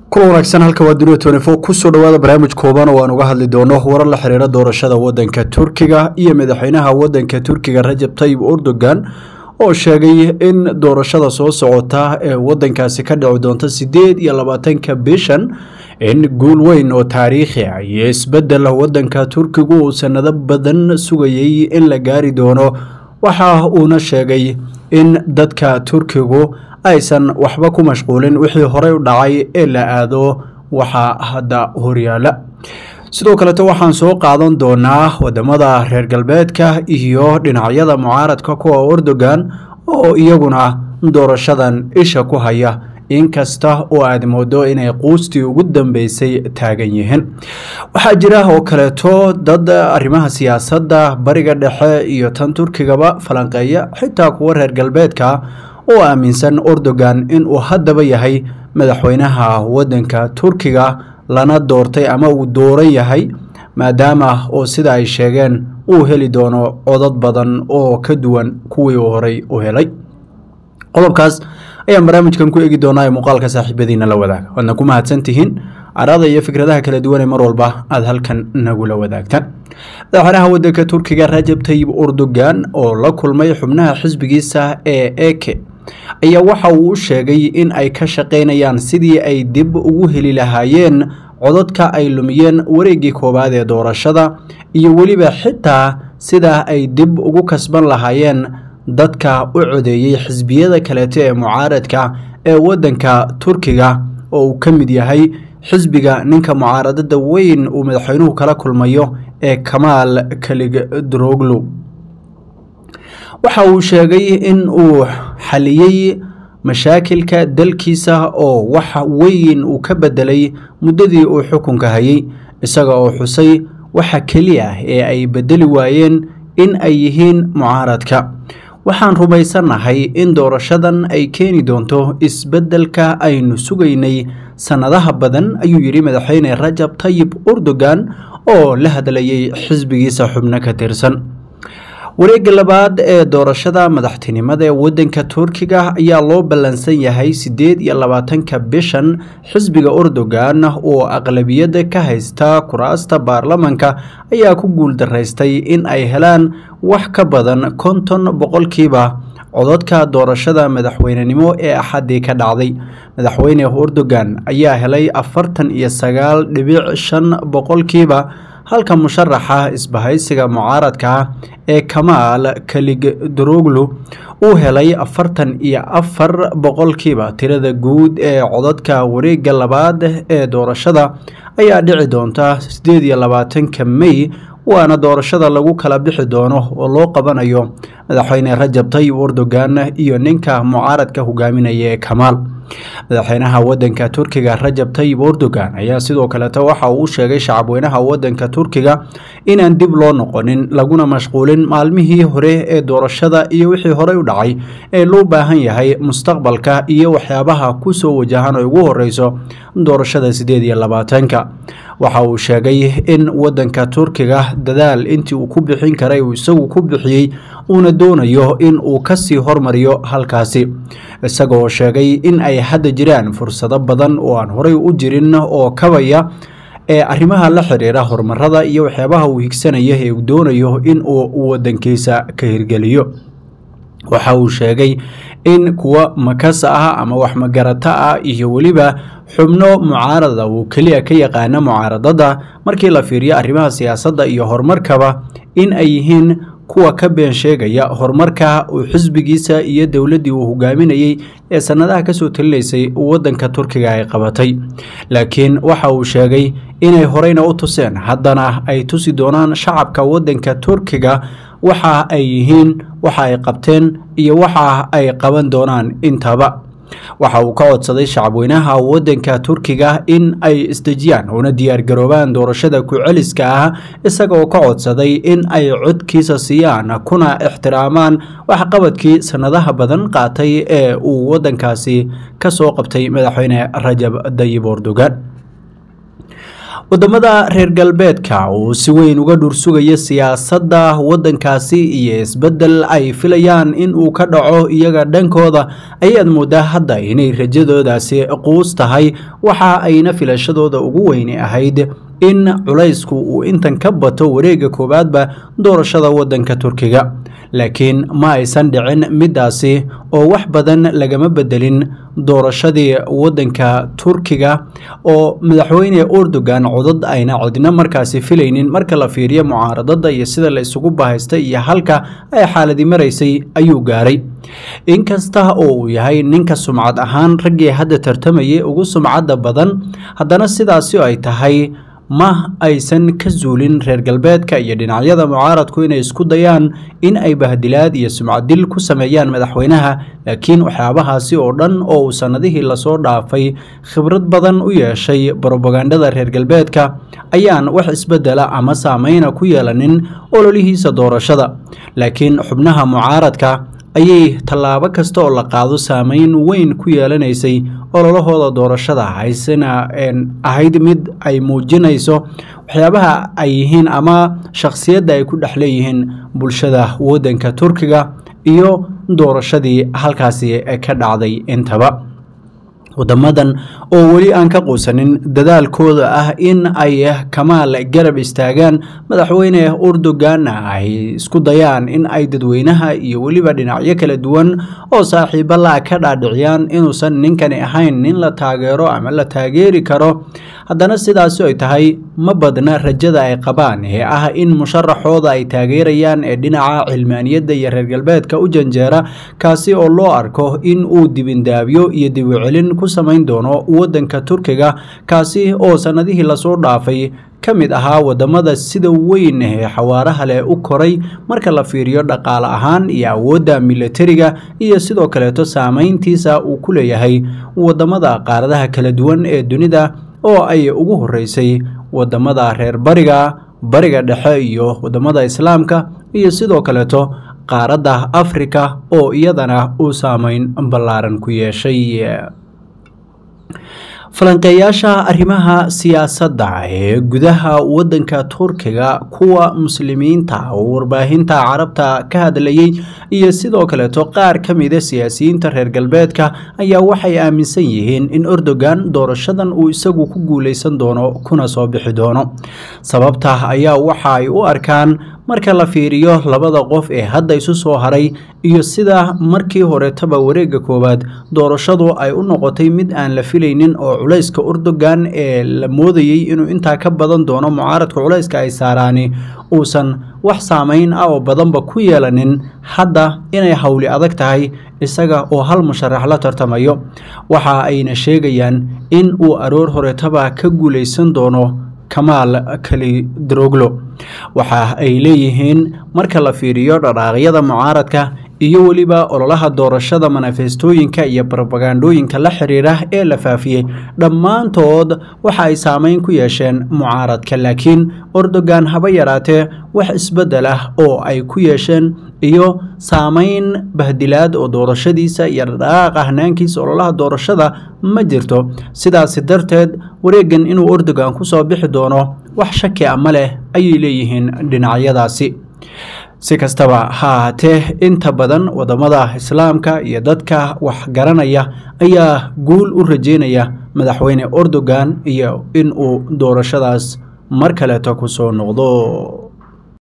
kula wanaagsan halka waa duniya tnfo kusoo dhawaada barnaamij kooban oo aan uga hadli doono warar la xiriira doorashada wadanka turkiga iyo madaxweynaha wadanka turkiga rajab tayib erdogan oo sheegay in doorashada soo socota ee wadankaasi ka dhici doonta sideed iyo labaatanka bishan in guul weyn oo taariikhi ah iyo isbedel wadanka turkigu uu sanado badan sugayay in la gaari doono waxa uuna sheegay in dadka turkigu aysan waxba ku mashquulin wixii horey u dhacay ee la aado waxaa hadda horyaala sidoo kaleto waxaan soo qaadan doonaa wadamada reer galbeedka iyo dhinacyada mucaaradka kuwa erdogan oo iyaguna doorashadan isha ku haya inkasta oo aad moodo inay quustii ugu dambeysay taagan yihiin waxaa jira oo kaleeto dad arrimaha siyaasadda bariga dhexe iyo tan turkigaba falanqeeya xitaa kuwa reer galbeedka oo aaminsan erdogan inuu haddaba yahay madaxweynaha wadanka turkiga lana doortay ama uu dooran yahay maadaama oo sida ay sheegeen uu heli doono codad badan oo ka duwan kuwii uu horey u helay qodobkaas ayaan barnaamijkan ku eegi doonaa ee muuqaalka saaxiibadiina la wadaaga waadna ku mahadsan tihiin arada iyo fikradaha kala duwan ee mar walba aada halkan nagula wadaagtaan madaxweynaha wadanka turkiga rajab tayib erdogan oo la kulmay xubnaha xisbigiisa ee eke ayaa waxa uu u sheegay in ay ka shaqaynayaan sidii ay dib ugu heli lahaayeen codadka ay lumiyeen wareeggii koowaad ee doorashada iyo weliba xitaa sida ay dib ugu kasban lahaayeen dadka u codeeyey xisbiyada kaleeto ee mucaaradka ee wadanka turkiga oo uu ka mid yahay xisbiga ninka mucaaradada weyn uu madaxweynuhu kala kulmayo ee kamaal kaligdroglu waxa uu sheegay in uu xaliyey mashaakilka dalkiisa oo wax weyn uu ka bedelay muddadii uu xukunka hayay isaga oo xusay waxa keliya ee ay bedeli waayeen in ay yihiin mucaaradka waxaan rumaysannahay in doorashadan ay keeni doonto isbeddelka aynu sugaynay sannadaha badan ayuu yidhi madaxweyne rajab tayib erdogan oo la hadlayay xisbigiisa xubno ka tirsan wareegga labaad ee doorashada madaxtinimada ee wadanka turkiga ayaa loo ballansan yahay siddeed iyo labaatanka bishan xisbiga erdogan oo aqlabiyadda ka haysta kuraasta baarlamanka ayaa ku guuldaraystay in ay helaan wax ka badan konton boqolkiiba codadka doorashada madaxweynenimo ee axaddii ka dhacday madaxweyne erdogan ayaa helay afartan iyo sagaal dhibic shan boqolkiiba halka musharaxa isbahaysiga mucaaradka ee kamaal kaligdroglu uu helay afartan iyo afar boqolkiiba tirada guud ee codadka wareegga labaad ee doorashada ayaa dhici doonta sideed iyo labaatanka mey waana doorashada lagu kala bixi doono oo loo qabanayo madaxweyne rajab tayib erdogan iyo ninka mucaaradka hogaaminaya ee kamaal madaxweynaha wadanka turkiga rajab tayib erdogan ayaa sidoo kaleeto waxa uu sheegay shacabweynaha wadanka turkiga inaan dib loo noqonin laguna mashquulin maalmihii hore ee doorashada iyo wixii horey u dhacay ee loo baahan yahay mustaqbalka iyo waxyaabaha kusoo wajahan oo ugu horeyso doorashada sideed iyo labaatanka waxa uu sheegay in wadanka turkiga dadaal intii uu ku bixin karay uu isagu ku bixiyey uuna doonayo in uu kasii hormariyo halkaasi isagoo sheegay in ay hadda jiraan fursado badan oo aan horey u jirin oo kabaya ee arrimaha la xiriira horumarada iyo waxyaabaha uu higsanaya ee uu doonayo in uu wadankiisa ka hirgeliyo waxa uu sheegay in kuwa makas ah ama wax magarata ah iyo weliba xubno mucaarada uu keliya ka yaqaana mucaaradada markii la fiiriyo arrimaha siyaasadda iyo horumarkaba in ay yihiin kuwa ka been sheegaya horumarka uu xisbigiisa iyo dowladdii uu hogaaminayey ee sannadaha kasoo talinaysay wadanka turkiga ay qabatay laakiin waxa uu sheegay inay horeyna u tuseen haddana ay tusi doonaan shacabka wadanka turkiga waxa ay yihiin waxa ay qabteen iyo waxa ay qaban doonaan intaba waxa uu ka codsaday shacabweynaha wadanka turkiga in ay isdejiyaan una diyaargaroobaan doorashada ku-celiska ah isagaoo ka codsaday in ay codkiisa siiyaan kuna ixtiraamaan waxqabadkii sannadaha badan qaatay ee uu wadankaasi ka soo qabtay madaxweyne rajab dayib erdogan wadamada reer galbeedka uu si weyn uga dhursugaya siyaasadda waddankaasi iyo isbeddel ay filayaan in uu ka dhaco iyaga dhankooda ayaad moodaa hadda inay rajadoodaasi quus tahay waxa ayna filashadooda ugu weyni ahayd in culaysku uu intan ka bato wareegga koowaadba doorashada waddanka turkiga laakiin ma aysan dhicin middaasi oo wax badan lagama bedelin doorashadii waddanka turkiga oo madaxweyne erdogan codad ayna cidna markaasi filaynin marka la fiiriyo mucaaradada iyo sida la isugu bahaystay iyo halka ay xaaladi maraysay ayuu gaaray inkasta oo uu yahay ninka sumcad ahaan raggii hadda tartamayay ugu sumcadda badan haddana sidaasi ay tahay ma aysan ka zuulin reer galbeedka iyo dhinacyada mucaaradku inay isku dayaan in ay bahdilaad iyo sumcaddil ku sameeyaan madaxweynaha laakiin waxyaabahaasi oo dhan oo uu sannadihii lasoo dhaafay khibrad badan u yeeshay brobagandada reer galbeedka ayaan wax isbeddela ama saameyna ku yeelanin ololihiisa doorashada laakiin xubnaha mucaaradka ayay tallaabo kasta oo la qaado saameyn weyn ku yeelanaysay ololahooda doorashada haysena ahayd mid ay muujinayso waxyaabaha ay yihiin ama shakhsiyadda ay ku dhex leeyihiin bulshada waddanka turkiga iyo doorashadii halkaasi ka dhacday intaba wadamadan oo weli aan ka quusanin dadaalkooda ah in ay kamaal garab istaagaan madaxweyne erdoganna ay isku dayaan in ay dadweynaha iyo weliba dhinacyo kala duwan oo saaxiibo la ka dhaadhiciyaan inuusan ninkani ahayn nin la taageero ama la taageeri karo haddana sidaasi ay tahay ma badna rajada ay qabaan ee ah in musharaxooda ay taageerayaan ee dhinaca cilmaaniyadda iyo reer galbeedka u janjeera kaasi oo loo arko in uu dibindaabyo iyo dibucelin ku samayn doono waddanka turkiga kaasi oo sannadihii lasoo dhaafay ka mid ahaa wadamada sida weyn ee xawaaraha leh u koray marka la fiiriyo dhaqaale ahaan iyo awoodda milatariga iyo sidoo kaleeto saameyntiisa uu ku leeyahay wadamada qaaradaha kala duwan ee dunida oo ay ugu horeysay wadamada reer bariga bariga dhexe iyo wadamada islaamka iyo sidoo kaleeto qaaradda afrika oo iyadana uu saameyn ballaaran ku yeeshay falanqeeyaasha arrimaha siyaasadda ee gudaha waddanka turkiga kuwa muslimiinta oo warbaahinta carabta ka hadlayey iyo sidoo kaleeto qaar ka mida siyaasiyiinta reer galbeedka ayaa waxay aaminsan yihiin in erdogan doorashadan uu isagu ku guuleysan doono kuna soo bixi doono sababta ayaa waxa ay u arkaan marka la fiiriyo labada qof ee hadda isu soo haray iyo sida markii horetaba wareegga koowaad doorashadu ay u noqotay mid aan la filaynin oo culayska erdogan ee la moodayey inuu intaa ka badan doono mucaaradka culayska ay saaraani uusan wax saameyn ah oo badanba ku yeelanin hadda inay howli adag tahay isaga oo hal musharax la tartamayo waxa ayna sheegayaan in uu aroor horetaba ka guuleysan doono kamaal kalidroglo waxa ay leeyihiin marka la fiiriyo dhaqaaqyada mucaaradka iyo weliba ololaha doorashada manifestooyinka iyo brobagandooyinka la xiriira ee la faafiyey dhammaantood waxa ay saameyn ku yeesheen mucaaradka laakiin erdogan haba yaraatee wax isbeddel ah oo ay ku yeesheen iyo saameyn bahdilaad oo doorashadiisa iyo dhaqaaqa hanaankiisa ololaha doorashada ma jirto sidaasi darteed wareegan inuu erdogan ku soo bixi doono wax shaki a ma leh ayay leeyihiin dhinacyadaasi si kastaba ha ahaatee inta badan wadamada islaamka iyo dadka wax garanaya ayaa guul u rajeynaya madaxweyne erdogan iyo in uu doorashadaas mar kaleeto ku soo noqdo